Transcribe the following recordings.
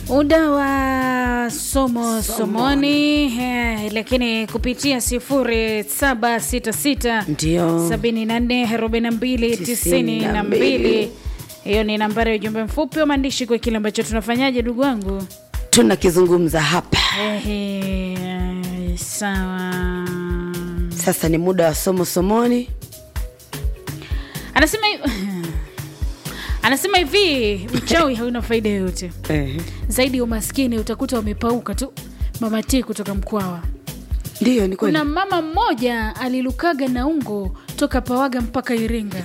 muda wa somo somoni eh, lakini kupitia sifuri saba sita sita Ndio. sabini na nne arobaini na mbili tisini na mbili hiyo ni nambari ya ujumbe mfupi wa maandishi kwa kile ambacho tunafanyaje ndugu wangu tunakizungumza hapa Ehe, sawa sasa ni muda wa somo somoni anasema hi- anasema hivi uchawi hauna faida yoyote Ehe. zaidi ya umaskini utakuta wamepauka tu mama T kutoka mkwawa ndiyo ni kweli kuna mama mmoja alilukaga na ungo toka pawaga mpaka iringa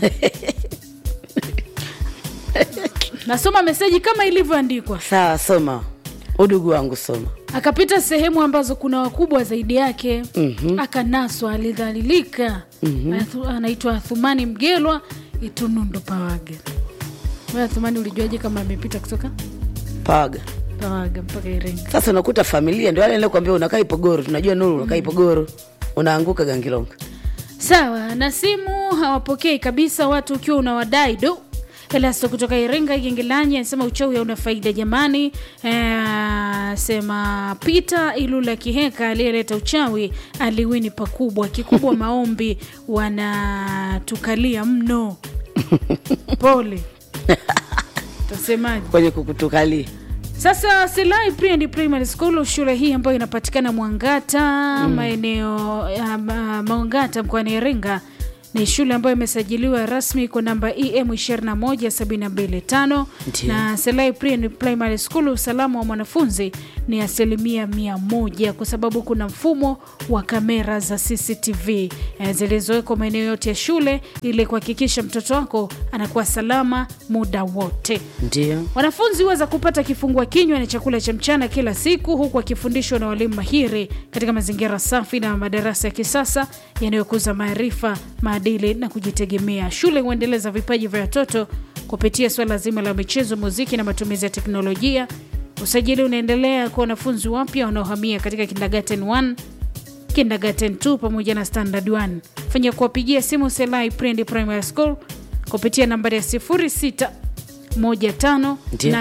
nasoma meseji kama ilivyoandikwa sawa soma udugu wangu soma akapita sehemu ambazo kuna wakubwa zaidi yake Mhm. akanaswa alidhalilika Athu- anaitwa thumani mgelwa itunundo pawaga Wewe thumani ulijuaje kama amepita kutoka paga pawaga mpaka iringa sasa unakuta familia ndio wale niliokuambia unakaa ipogoro tunajua nuru unakaa ipogoro unaanguka gangilonga sawa na simu hawapokei kabisa watu ukiwa unawadai do elasto kutoka iringa igingilanyi anasema uchawi hauna faida jamani Eh, sema pita ilula kiheka aliyeleta uchawi aliwini pakubwa kikubwa maombi wanatukalia mno pole tasemaje kwenye kukutukalia sasa Silai Pre and Primary School, shule hii ambayo inapatikana Mwangata maeneo ya ma- Mwangata mkoani Iringa ni shule ambayo imesajiliwa rasmi kwa namba EM 21725 Ndio. na Selai Pre and Primary School, usalama wa mwanafunzi ni asilimia mia moja kwa sababu kuna mfumo wa kamera za CCTV eh, zilizowekwa maeneo yote ya shule ili kuhakikisha mtoto wako anakuwa salama muda wote. ndio Wanafunzi huweza kupata kifungua kinywa na chakula cha mchana kila siku huku wakifundishwa na walimu mahiri katika mazingira safi na madarasa ya kisasa yanayokuza maarifa, maadili na kujitegemea. Shule huendeleza vipaji vya watoto kupitia swala zima la michezo, muziki na matumizi ya teknolojia. Usajili unaendelea kwa wanafunzi wapya wanaohamia katika kindergarten 1 kindergarten 2 pamoja na standard 1 fanya kuwapigia simu selai Prendi primary school kupitia nambari ya 06 15 Ndio.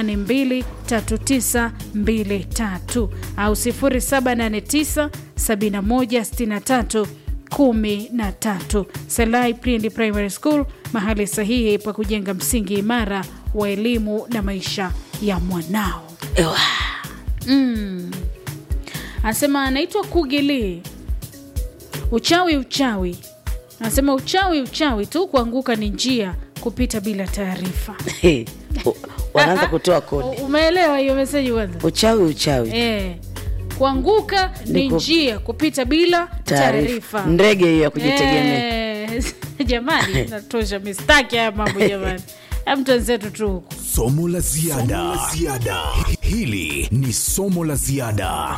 823923 au 0789 7163 13 selai Prendi primary school mahali sahihi pa kujenga msingi imara wa elimu na maisha ya mwanao Ewa. mm. anasema anaitwa kugili uchawi uchawi anasema uchawi uchawi tu kuanguka ni njia kupita bila taarifa He. U- wanaanza Ah, ah. kutoa kodi U- umeelewa hiyo meseji kwanza uchawi uchawi eh. kuanguka ni Ni ku- njia kupita bila taarifa ndege hiyo ya kujitegemea Eh, jamani natosha mistaki haya mambo jamani mtu wenzetu tu huku Somo la ziada. Hili ni somo la ziada.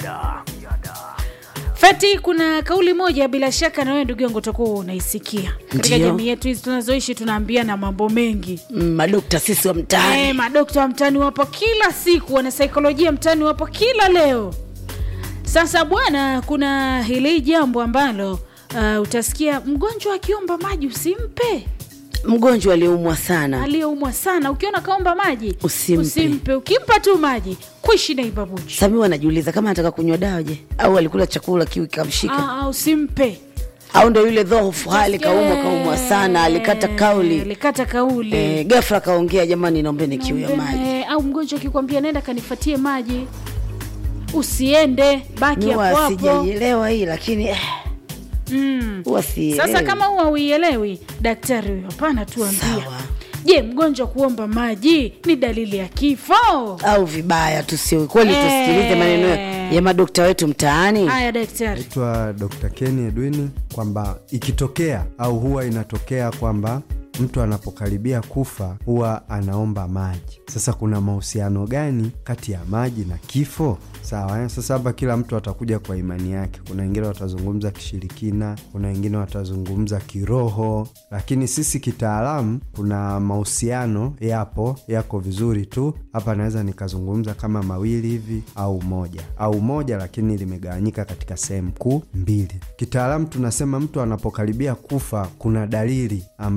Feti, kuna kauli moja bila shaka na wewe ndugu yangu utakuwa unaisikia katika Ndio. jamii yetu hizi tunazoishi, tunaambiana mambo mengi Mm, madokta sisi wa mtaani Eh, madokta wa mtaani wapo kila siku, wanasaikolojia mtaani wapo kila leo. Sasa bwana, kuna hili jambo ambalo uh, utasikia mgonjwa akiomba maji usimpe, mgonjwa aliyeumwa sana aliyeumwa sana, ukiona kaomba maji Usimpe. usimpe. Ukimpa tu maji kuishi na ibabuchi sami wanajiuliza kama anataka kunywa dawa je au alikula chakula kiu ikamshika Ah, ah, usimpe au ndo yule dhofu hali kaumwa kaumwa sana alikata Eh, kauli alikata kauli e, gafla kaongea jamani naombeni kiu ya maji Eh, au mgonjwa akikwambia nenda kanifatie maji usiende baki hapo huwa hapo sijaielewa hii lakini eh, mm. huwa sielewi. Sasa kama huwa uielewi, daktari huyo hapana, tuambia. Sawa. Je, mgonjwa kuomba maji ni dalili ya kifo? au vibaya tusio kweli Eh. tusikilize maneno ya madokta wetu mtaani Haya daktari. naitwa Dr. Kenny Edwini kwamba ikitokea au huwa inatokea kwamba mtu anapokaribia kufa huwa anaomba maji. Sasa kuna mahusiano gani kati ya maji na kifo? Sawa eh? Sasa hapa kila mtu atakuja kwa imani yake. Kuna wengine watazungumza kishirikina, kuna wengine watazungumza kiroho, lakini sisi kitaalamu kuna mahusiano yapo, yako vizuri tu. Hapa naweza nikazungumza kama mawili hivi au moja au moja, lakini limegawanyika katika sehemu kuu mbili. Kitaalamu tunasema mtu anapokaribia kufa, kuna dalili ambazo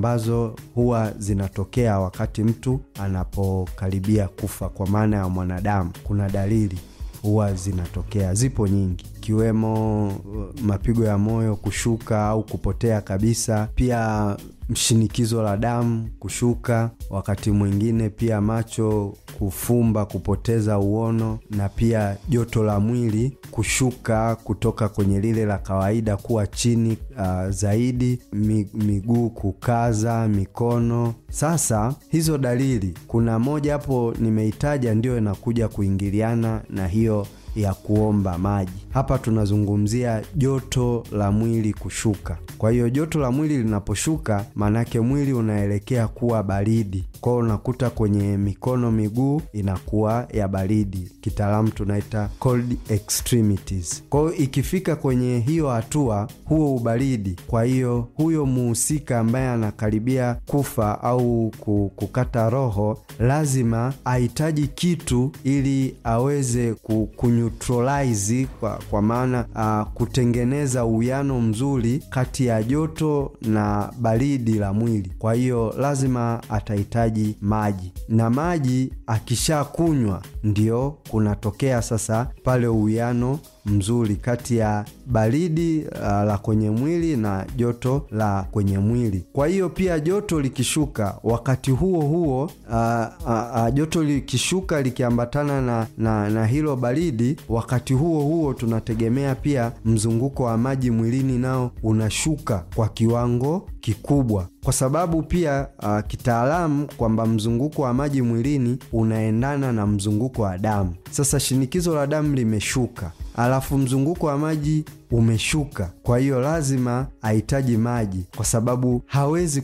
hizo huwa zinatokea wakati mtu anapokaribia kufa, kwa maana ya mwanadamu. Kuna dalili huwa zinatokea, zipo nyingi ikiwemo uh, mapigo ya moyo kushuka au kupotea kabisa, pia mshinikizo la damu kushuka, wakati mwingine pia macho kufumba, kupoteza uono, na pia joto la mwili kushuka kutoka kwenye lile la kawaida kuwa chini uh, zaidi, mi, miguu kukaza, mikono. Sasa hizo dalili, kuna moja hapo nimeitaja, ndio inakuja kuingiliana na hiyo ya kuomba maji. Hapa tunazungumzia joto la mwili kushuka. Kwa hiyo joto la mwili linaposhuka, maanake mwili unaelekea kuwa baridi. Kwa hiyo unakuta kwenye mikono, miguu inakuwa ya baridi, kitaalamu tunaita cold extremities. Kwa hiyo ikifika kwenye hiyo hatua, huo ubaridi, kwa hiyo huyo muhusika ambaye anakaribia kufa au kukata roho, lazima ahitaji kitu ili aweze kuneutralize kwa, kwa maana uh, kutengeneza uwiano mzuri kati ya joto na baridi la mwili. Kwa hiyo lazima atahitaji maji, na maji akishakunywa ndio kunatokea sasa pale uwiano mzuri kati ya baridi uh, la kwenye mwili na joto la kwenye mwili. Kwa hiyo pia joto likishuka wakati huo huo, uh, uh, uh, joto likishuka likiambatana na, na, na hilo baridi, wakati huo huo tunategemea pia mzunguko wa maji mwilini nao unashuka kwa kiwango kikubwa, kwa sababu pia uh, kitaalamu kwamba mzunguko wa maji mwilini unaendana na mzunguko wa damu. Sasa shinikizo la damu limeshuka alafu mzunguko wa maji umeshuka, kwa hiyo lazima ahitaji maji, kwa sababu hawezi